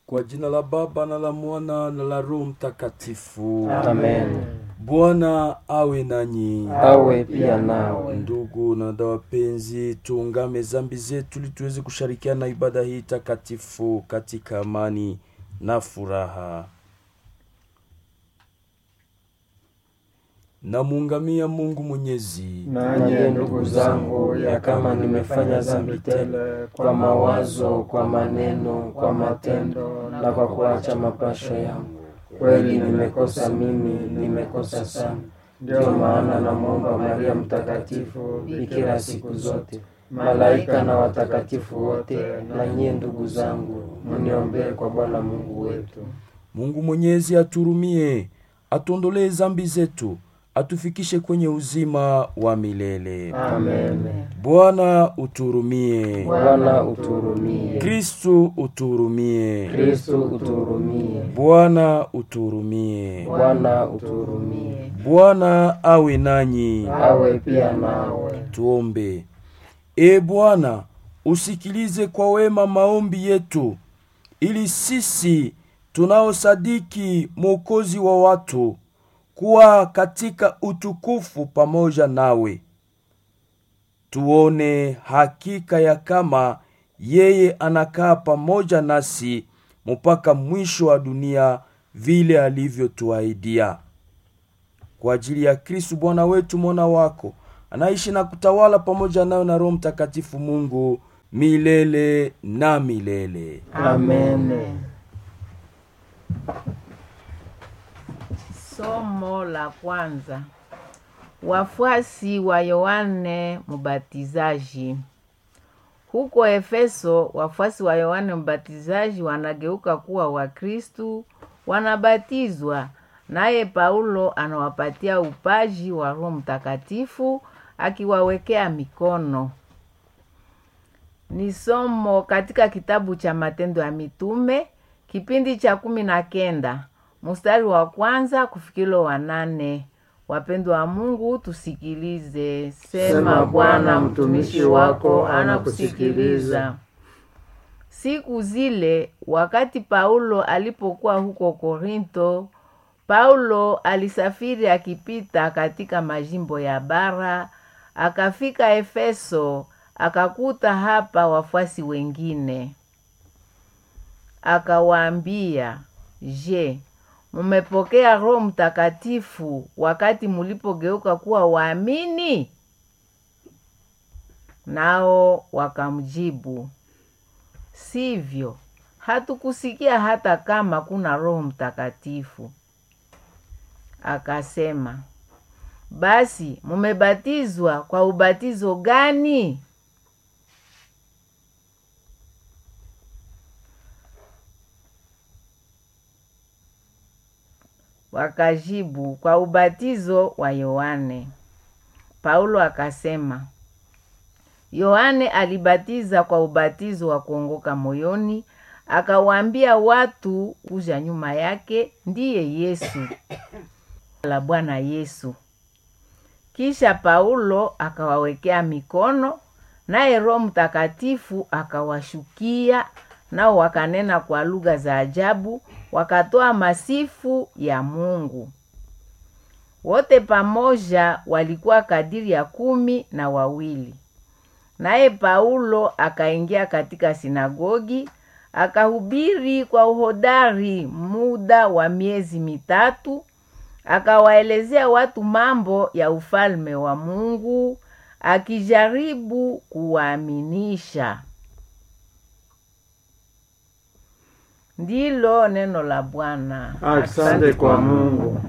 Kwa jina la Baba na la Mwana na la Roho Mtakatifu. Amen. Bwana awe nanyi. Awe pia nawe. Ndugu na dada wapenzi, tuungame zambi zetu ili tuweze kushirikiana na ibada hii takatifu katika amani na furaha. Namuungamia Mungu Mwenyezi. Nanyi ndugu zangu, ya kama nimefanya dhambi tele kwa mawazo, kwa maneno, kwa matendo na kwa kuacha mapasho yangu, kweli nimekosa mimi, nimekosa sana. Ndiyo maana namwomba Maria Mtakatifu, bikira siku zote, malaika na watakatifu wote, na nyie ndugu zangu, mniombee kwa Bwana Mungu wetu. Mungu Mwenyezi aturumie, atuondolee zambi zetu, atufikishe kwenye uzima wa milele. Amen. Bwana uturumie. Bwana uturumie. Kristu uturumie. Kristu uturumie. Bwana uturumie. Bwana uturumie. Bwana awe nanyi. Awe pia nawe. Tuombe. E Bwana, usikilize kwa wema maombi yetu, ili sisi tunaosadiki Mwokozi wa watu kuwa katika utukufu pamoja nawe, tuone hakika ya kama yeye anakaa pamoja nasi mpaka mwisho wa dunia, vile alivyotuahidia kwa ajili ya Kristu Bwana wetu, mwana wako anaishi na kutawala pamoja nayo na Roho Mtakatifu Mungu milele na milele. Amen. Somo la kwanza. Wafuasi wa Yohane Mbatizaji. Huko Efeso, wafuasi wa Yohane Mbatizaji wanageuka kuwa Wakristu, wanabatizwa, naye Paulo anawapatia upaji wa Roho Mtakatifu akiwawekea mikono. Ni somo katika kitabu cha Matendo ya Mitume kipindi cha kumi na kenda mstari wa kwanza kufikilo wa nane. Wapendwa wa Mungu, tusikilize. Sema, Bwana, mtumishi wako anakusikiliza. Siku zile wakati Paulo alipokuwa huko Korinto, Paulo alisafiri akipita katika majimbo ya bara, akafika Efeso, akakuta hapa wafuasi wengine. Akawaambia, Je, mumepokea Roho Mtakatifu wakati mulipogeuka kuwa waamini? Nao wakamjibu, sivyo, hatukusikia hata kama kuna Roho Mtakatifu. Akasema, basi mumebatizwa kwa ubatizo gani? Wakajibu, kwa ubatizo wa Yohane. Paulo akasema, Yohane alibatiza kwa ubatizo wa kuongoka moyoni, akawaambia watu kuja nyuma yake ndiye Yesu la Bwana Yesu. Kisha Paulo akawawekea mikono, naye Roho Mtakatifu akawashukia, nao wakanena kwa lugha za ajabu, wakatoa masifu ya Mungu. Wote pamoja walikuwa kadiri ya kumi na wawili. Naye Paulo akaingia katika sinagogi akahubiri kwa uhodari muda wa miezi mitatu, akawaelezea watu mambo ya ufalme wa Mungu, akijaribu kuwaaminisha. Ndilo neno la Bwana. Asante kwa Mungu.